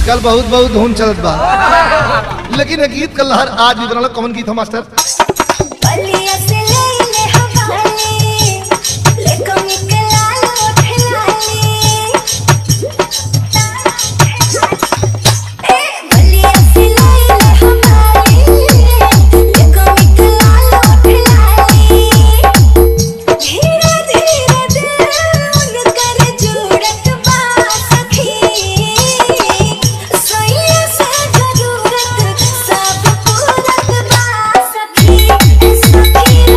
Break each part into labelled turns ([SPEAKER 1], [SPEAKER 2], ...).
[SPEAKER 1] आजकल बहुत बहुत धुन चलत बा लेकिन ये गीत का लहर आज भी बनल कौन गीत है मास्टर
[SPEAKER 2] बलिया से लईले हवाली लेको निकला लोठ लाली ए बलिया से लईले हवाली लेको निकला लोठ लाली धीरे धीरे दिल कर जुड़त बा सखी सोइया से जरूरत सब पूरत बा सखी सखी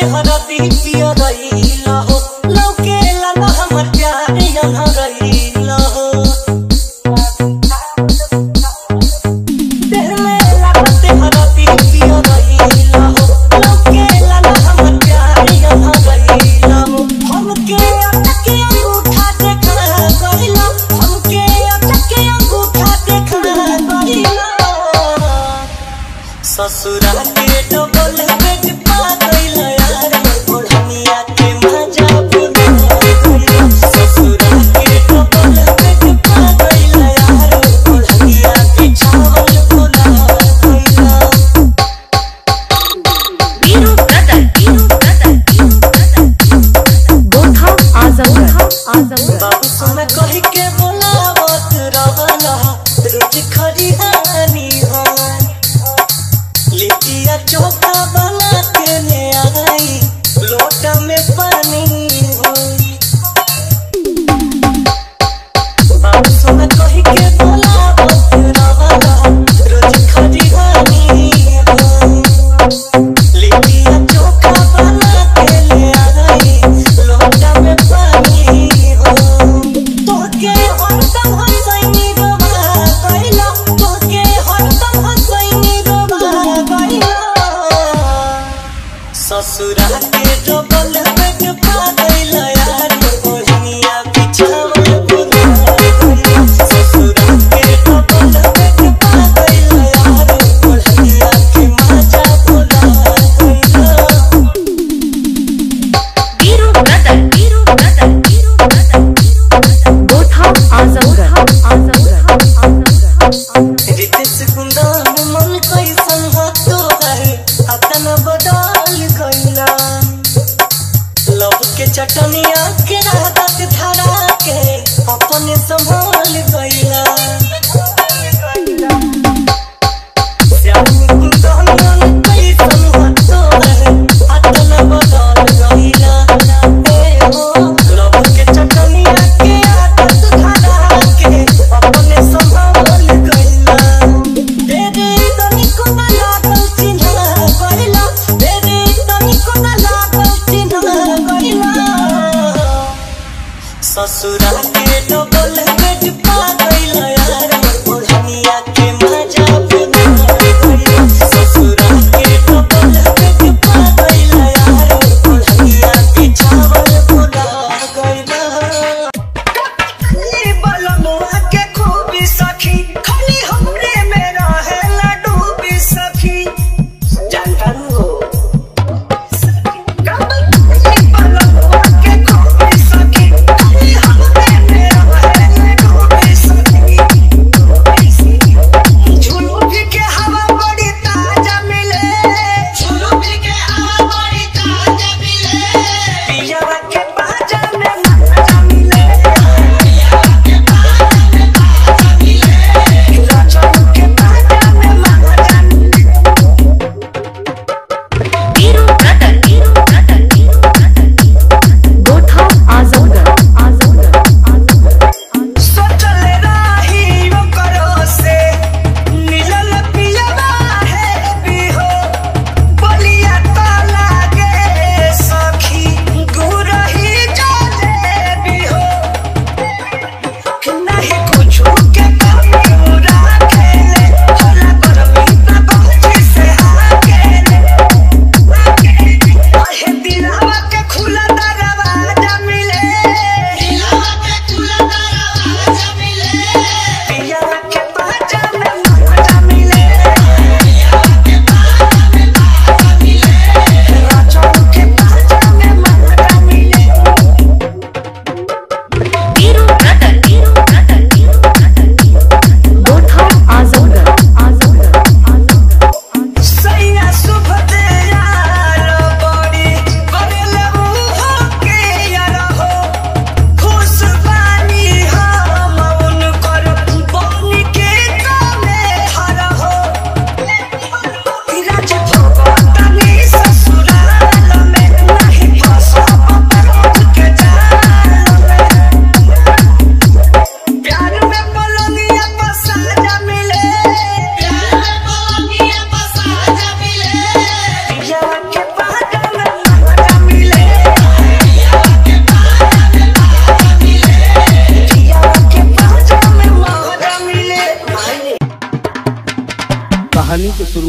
[SPEAKER 3] हरदी पिया रहीला हो लौके लाला हमर प्यार यहाँ रहीला हो देह में लागते हरदी पिया रहीला हो लौके लाला हमर प्यार यहाँ रहीला हो हमके अटके अंगूठा देखा गइला हमके अटके अंगूठा देखा गइला ससुरा के डबल बेड पा गइल यार ओढ़निया के मजा बुझा गइल ससुरा के डबल बेड पा गइल यार ओढ़निया के चावल भुला गइल
[SPEAKER 4] Viru brother Viru brother Viru brother गोथा आजमगढ़ आजमगढ़
[SPEAKER 3] बाबू सोना कही के बोलावत रहला रोज खरिहानी हो लिट्टिया चोखा बना के ले आई लोटा में पानी हो बाबू सोना कही के बोलावत रहला रोज खरिहानी हो लिट्टिया चोखा बना के ले आई लोटा में पानी हो तोके हरदम हंसैनी रोबा गइला तोके हरदम हंसैनी रोबा गइला ससुरा के डबल बेड पा गइला यार ओढ़निया बिछावल बुला गइला ससुरा के डबल बेड पा गइला यार ओढ़निया के मजा बुला गइला
[SPEAKER 4] Viru brother Viru brother Viru brother गोथा आजमगढ़ आजमगढ़ आजमगढ़
[SPEAKER 3] रितेश कुंदन मन कैसन हो तोहर अतन बदल गइला लव के चटनिया के राहत धरा के अपने संभाल गइला श्याम कुंदन मन कैसन हो तोहर अतन बदल गइला ए हो लव के चटनिया के आदत धरा के अपने संभाल गइला तेरे तनिको ना लागल चिन्हा गइला तेरे तनिको ना लागल चिन्हा गइला ससुरा के डबल बेड पा गइला यार ओढ़निया के मजा बुझा गइला ससुरा के डबल बेड पा गइला यार ओढ़निया के चावल भुला गइला खाली बलमुआ के खूबी सखी खाली हमरे में रहे लड्डू भी सखी जानता हो खाली बलमुआ के खूबी सखी खाली हमरे में रहे लड्डू भी सखी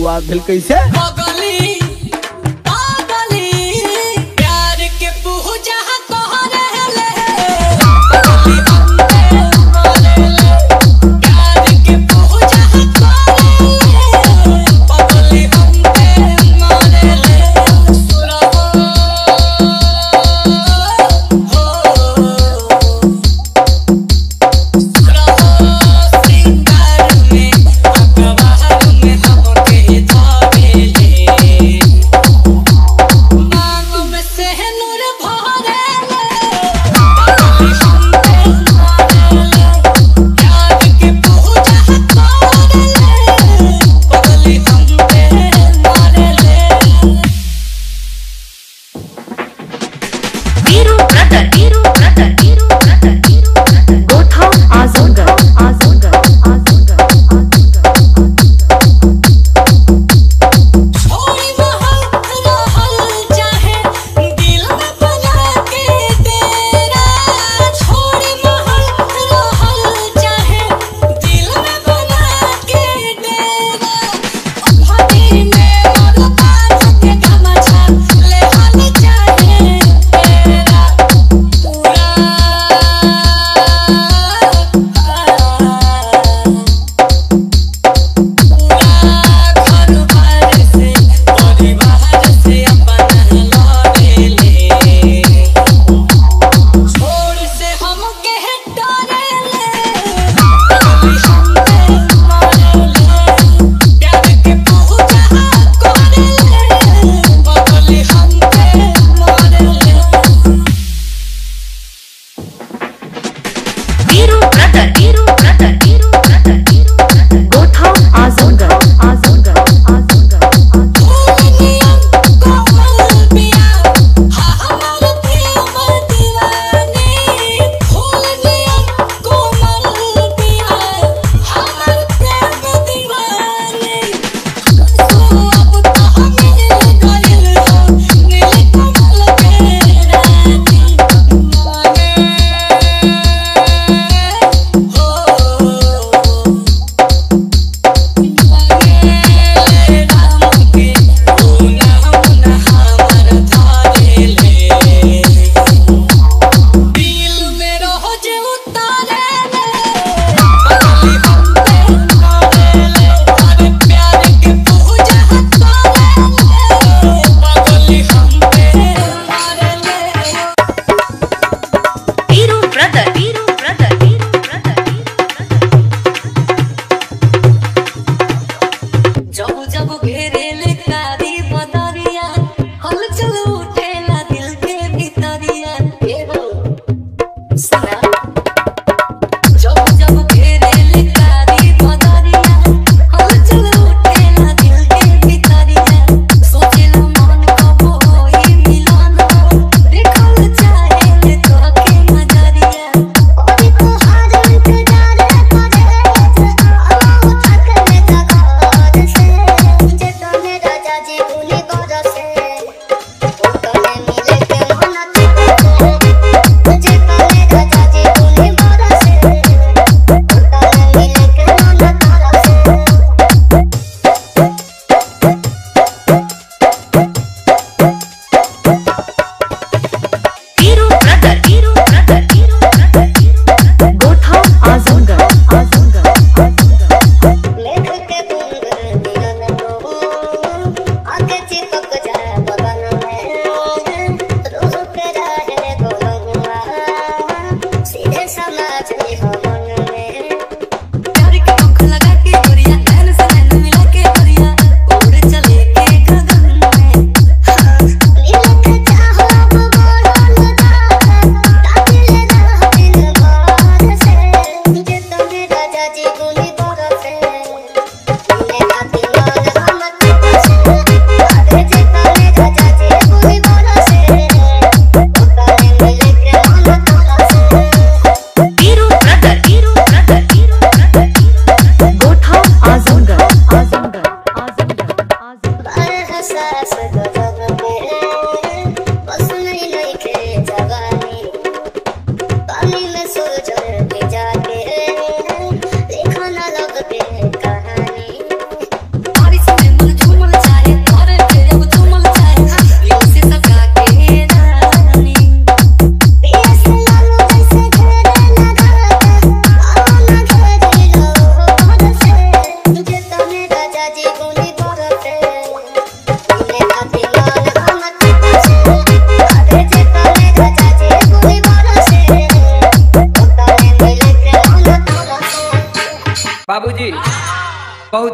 [SPEAKER 5] शुरुआत भेल कैसे
[SPEAKER 3] पगली पागली प्यार के पूजा कह रहले पगली हमके मारेले प्यार के पूजा करेले पगली हमके मारेले सुरहो हो सिंगार में अखबार में हमके धावेले मांगों में से नूर भरेले पगली हमके मारेले प्यार के पूजा करेले पगली हमके मारेले
[SPEAKER 4] Viru brother Viru brother Viru brother Viru brother गोठा आजमगढ़ आजमगढ़ आजमगढ़
[SPEAKER 3] छोड़ी महल रहल चाहे दिल में बना के तेरा छोड़ी महल रहल चाहे दिल में बना के तेरा भदी में मोर कान के गमछा ले हल चाहे तेरा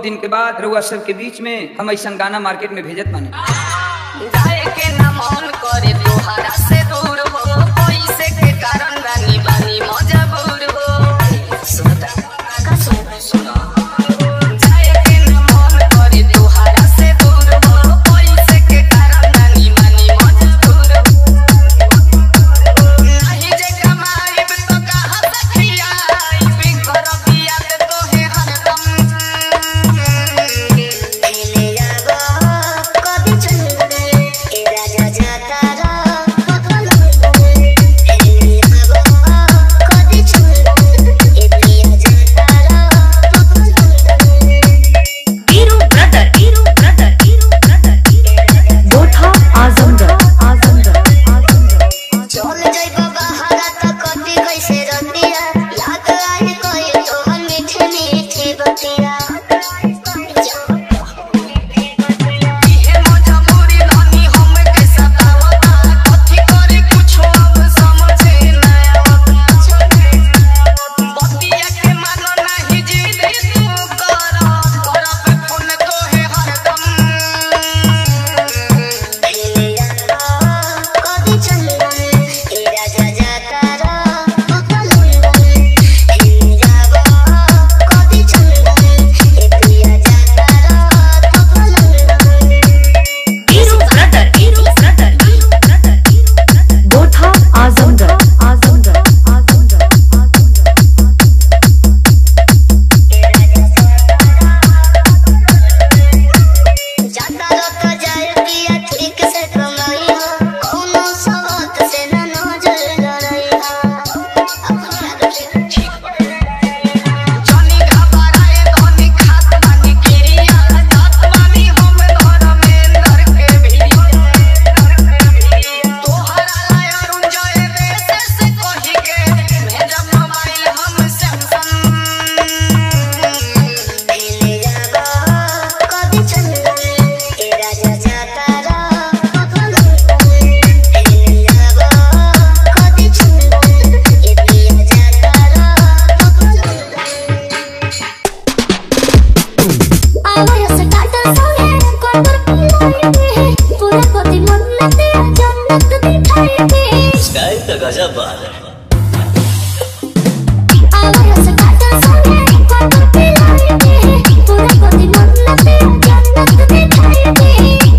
[SPEAKER 5] बहुत दिन के बाद रउआ सब के बीच में हम ऐसा गाना मार्केट में भेजत माने
[SPEAKER 6] जाए के ना मन करे तोहरा से दूर हो पैसे के कारण रानी बानी मजबूर हो सुनता का सुन सुना जाए के ना मन करे तोहरा से दूर हो पैसे के कारण रानी बानी मजबूर हो नहीं जे कमाईब तो कहाँ से खियाईब करब याद तोहे हरदम
[SPEAKER 2] पहले जाबो कभी चंदन ए राजा जाता रा पकड़ पहले जाबो कभी चंदन ए पिया जाता रा पकड़
[SPEAKER 4] Viru brother Viru brother Viru brother गोठा आजमगढ़ आजमगढ़ आजमगढ़
[SPEAKER 2] चल जाइबो बहारा त कटी कैसे रतिया याद आई कोई तोहर मीठे मीठे बतिया
[SPEAKER 6] इहे मजबूरी धनी हम के सतावता कथी करे कुछो अब समझे ना आवता बतिया के मानो नहीं जिद तू कर कर पे फोन तोहे हरदम
[SPEAKER 2] पहले जाबो कभी चंदन ए राजा जाता रा पकड़ पहले जाबो कभी चंदन ए पिया जाता रा पकड़
[SPEAKER 4] Viru brother Viru brother Viru brother गोठा आजमगढ़ आजमगढ़ आजमगढ़ आजमगढ़
[SPEAKER 2] जाता रत जाए पिया ठीक से कमाई हो कोनो सवत से न नजर लड़ाई हो अपना रखे
[SPEAKER 6] जनी घबराए धनी खात बानी किरिया जात बानी हम धर्मेंद्र के भिड़िया तोहरा लाय अरुण जय देश से कही के भेजब मोबाइल हम सैमसंग
[SPEAKER 2] पहले जाबो कभी चंदन ए राजा जाता रा पकड़ पहले जाबो कभी चंदन ए पिया जाता रा पकड़ आवाज से काटा सोने कोपर पिलाए पूरा पति मन में तेरा जन्नत दिखाई दे
[SPEAKER 3] स्टाइल तो गजब बात है
[SPEAKER 2] आवाज से काटा सोने कोपर पिलाए पूरा पति मन में तेरा जन्नत दिखाई दे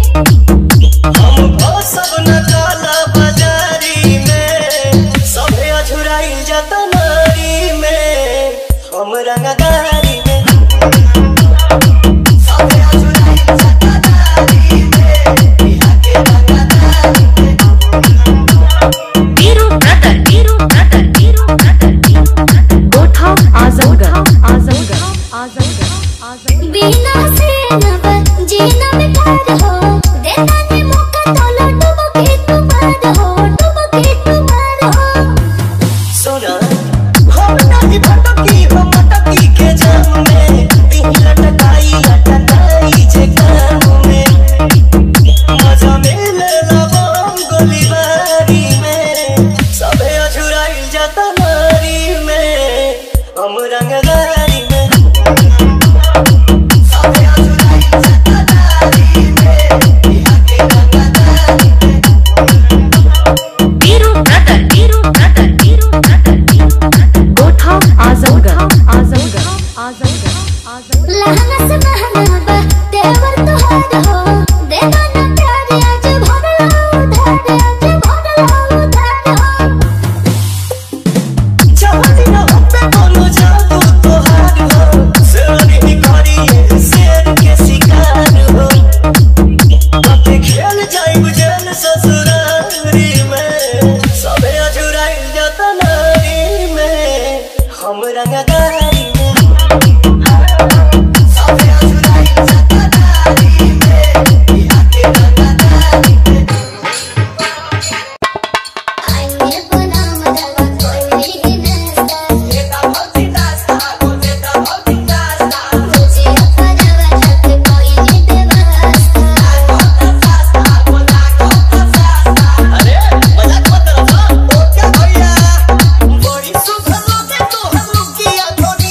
[SPEAKER 3] हमको सब न जाला बाजारी में सभे अझुराई जाता नारी में हम रंगदारी में सभे अझुराई जाता नारी में बिहार के रंगदारी में
[SPEAKER 4] Viru brother Viru brother Viru brother Viru brother गोठा आजमगढ़ आजमगढ़ आजमगढ़ आजमगढ़
[SPEAKER 2] बिना से नब जीना बेकार हो देता ने मौका तो लटो के तुम्हार हो डूब के तुम्हार हो
[SPEAKER 3] सुना हम नहीं भटकी हम मटकी के जाम में दिल लटकाई लटकाई जे काम में मजा मिले लबम गोलीबारी में सबे अझुराई जाता नारी में हम रंगदारी में सबे अझुराई जाता नारी में बिहार के रंगदारी में
[SPEAKER 4] Viru brother Viru brother Viru brother Viru brother गोठा आजमगढ़ आजमगढ़ आजमगढ़ आजमगढ़
[SPEAKER 2] लहंगा से महंगा बा तेवर तुहार हो देता ना प्यार आज भर लो उधार आज भर लो उधार हो
[SPEAKER 3] चाहती ना हम पे कोनो जादू तोहार हो शेरनी ही करी शेर के शिकार हो बातें खेल जाइब जेल ससुरारी में सबे अझुराई जाता नारी में हम रंगदारी में सबे अझुराई जाता नारी में बिहार के रंगदारी में
[SPEAKER 2] आईने बना मदवा कोई भी नस्ता
[SPEAKER 3] देता भक्ति दास्ता हो देता भक्ति दास्ता
[SPEAKER 2] मुझे अपना वजह कोई नहीं बेवास्ता
[SPEAKER 3] अरे मजाक मत करो ओ क्या भैया बड़ी सुख लोगे तो हम लोग किया थोड़ी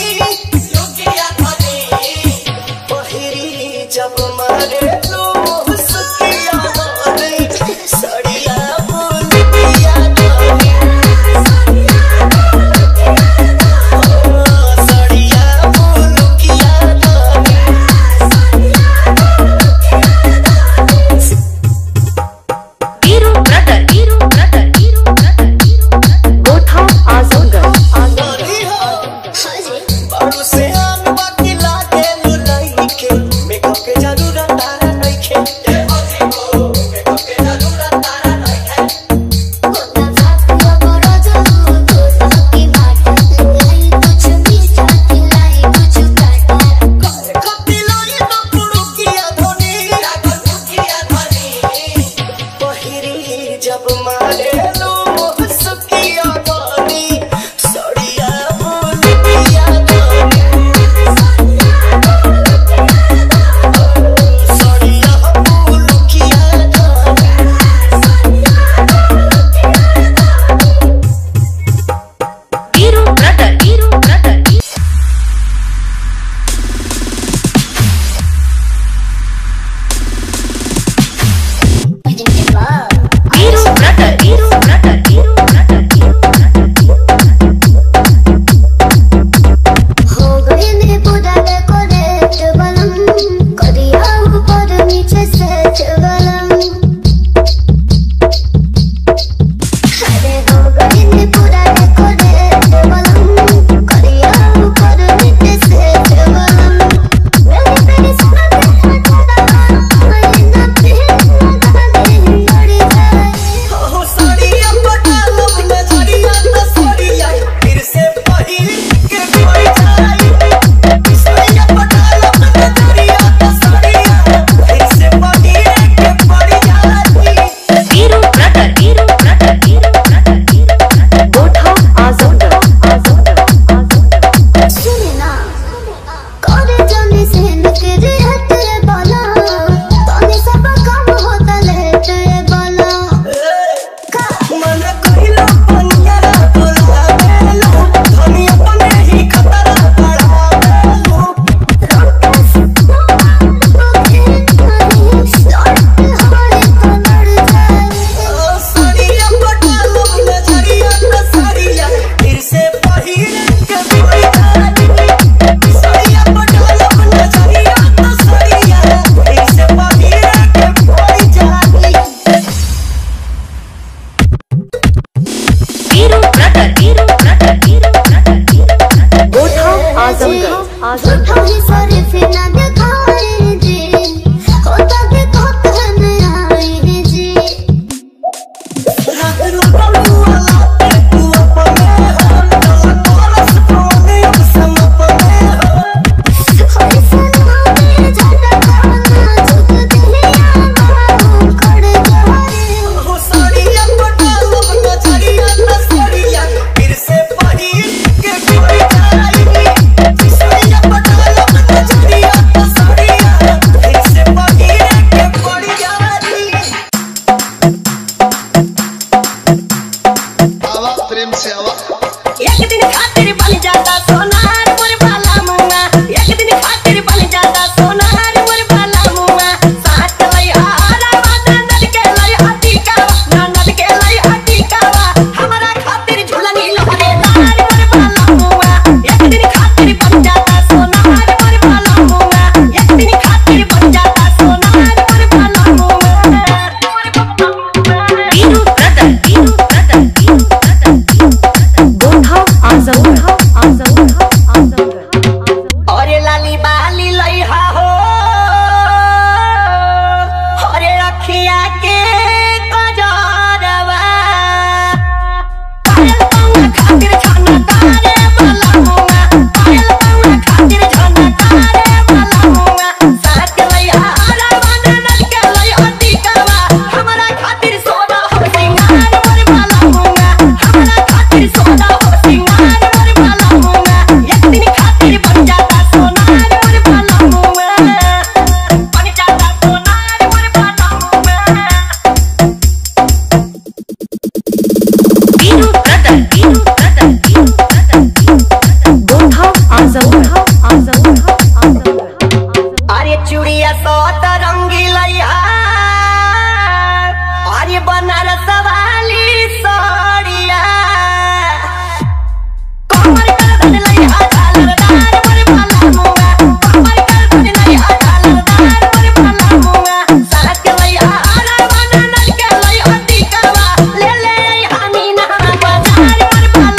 [SPEAKER 3] जब मारे लो सुकिया गानी सड़िया बोलिया गानी सड़िया बोलिया गानी
[SPEAKER 4] Viru brother Viru brother Viru brother Viru brother Viru brother Viru brother
[SPEAKER 2] हो गए ने पूरा डेकोरेट बलम करिया ऊपर नीचे सेट बलम अरे हो गए ने पूरा डेकोरेट बलम करिया ऊपर नीचे सेट बलम मेरे तेरे सुना तेरा चला मैं ना फिर लगा दे लड़ी जाए
[SPEAKER 3] हो साड़िया पटालो नजरिया तो साड़िया फिर से पहिर के कोई जाई साड़िया पटालो नजरिया तो साड़िया फिर से पहिर के पड़ जाई
[SPEAKER 4] Viru brother Viru brother Viru brother Viru brother गोठा आजमगढ़ आजमगढ़ आजमगढ़
[SPEAKER 2] सुने ना करे जाने से नकरे हटे बाला तने सब काम होता लेटे बाला
[SPEAKER 3] मन कहिलो पनिया बोला बेलो धनी अपने ही खतरा बढ़ावेलो ओ साड़िया पटालो नजरिया तो साड़िया फिर से पहिर के कोई जाई साड़िया पटालो नजरिया तो साड़िया फिर से पहिर के कोई जाई
[SPEAKER 4] Viru brother Viru brother Viru brother Viru brother गोठा आजमगढ़ आजमगढ़
[SPEAKER 1] आवा प्रेम से आवा
[SPEAKER 3] एक दिन खातिर बन जाता सोनार मोर बाला मुआ एक दिन खातिर बन जाता सोनार मोर बाला मुआ साथ लई हारा वादा नद के लई हटी कावा ना नद के लई हटी कावा हमरा खातिर झुलनी लहरे लाल मोर बाला मुआ एक दिन खातिर बन जाता सोनार मोर बाला मुआ एक दिन खातिर बन जाता सोनार मोर बाला मुआ
[SPEAKER 4] Viru brother Viru brother Viru brother Viru brother गोठा आजमगढ़ आजमगढ़ आजमगढ़
[SPEAKER 3] अरे लाली बाली लइहा हो अरे रखिया के कजरवा पायल पाउआ खातिर छाना तारे वाला मुआ पायल पाउआ खातिर छाना तारे वाला मुआ साथ लइहा रवाना नद के लइहा टिकावा हमरा खातिर सोना हो सिंगार मोर वाला मुआ हमरा खातिर सोना हो सिंगार मोर वाला मुआ एक दिन खातिर बन जाता सोनार मोर वाला मुआ बन जाता सोनार मोर वाला मुआ
[SPEAKER 4] Viru brother Viru brother Viru brother Viru brother गोठा आजमगढ़ आजमगढ़ आजमगढ़
[SPEAKER 3] अरे चूड़िया सौत रंगी लइहा अरे बनारस वाली साड़िया कमर कर धन लइहा झालरदार मोर बाला मुआ कमर कर धन लइहा झालरदार मोर बाला मुआ साथ लइहा रवाना नद के लइहा टिकावा ले ले आई हमी ना बाजार मोर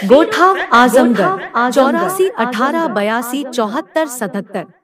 [SPEAKER 4] गोठा आजमगढ़ चौरासी अठारह बयासी चौहत्तर सतहत्तर